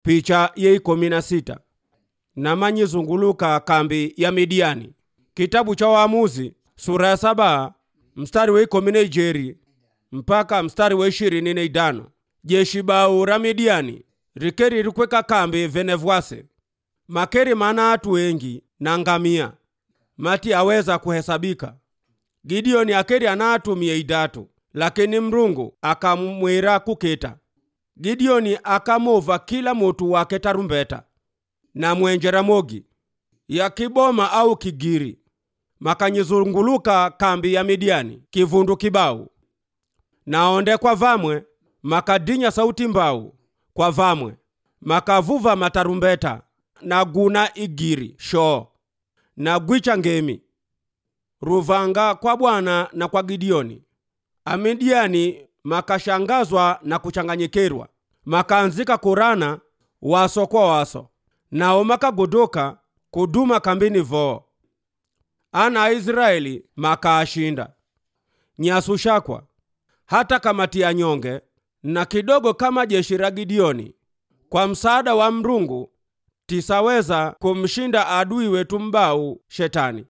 picha ye ikumi na sita namanyizunguluka kambi ya midiani kitabu cha waamuzi sura ya saba mstari wa ikumi na ijeri mpaka mstari wa ishirini na idano jeshi bau ra midiani rikeri rikweka kambi venevwase makeri mana atu wengi na ngamia mati aweza kuhesabika gideoni akeri ana atu mia idatu lakini mrungu akamwira kukita gideoni akamova kila mutu wake tarumbeta na mwenjera mogi ya kiboma au kigiri makanyizunguluka kambi ya midiani kivundu kibau naonde kwa vamwe makadinya sauti mbau kwa vamwe makavuva matarumbeta na guna igiri shoo na gwicha ngemi ruvanga kwa bwana na kwa gideoni amidiani makashangazwa na kuchanganyikerwa makaanzika kurana waso kwa waso nao makagodoka kuduma kambini voo ana aisraeli makaashinda nyasu shakwa hata kamati ya nyonge na kidogo kama jeshi la gideoni kwa msaada wa mrungu tisaweza kumshinda adui wetu mbau shetani